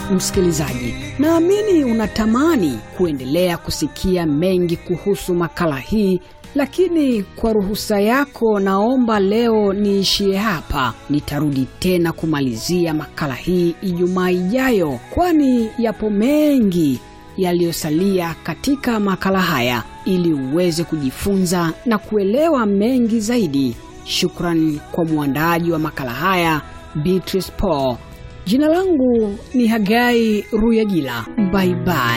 msikilizaji, naamini unatamani kuendelea kusikia mengi kuhusu makala hii, lakini kwa ruhusa yako, naomba leo niishie hapa. Nitarudi tena kumalizia makala hii Ijumaa ijayo, kwani yapo mengi yaliyosalia katika makala haya ili uweze kujifunza na kuelewa mengi zaidi. Shukran kwa mwandaaji wa makala haya Beatrice Paul. Jina langu ni Hagai Ruyagila. Bye bye.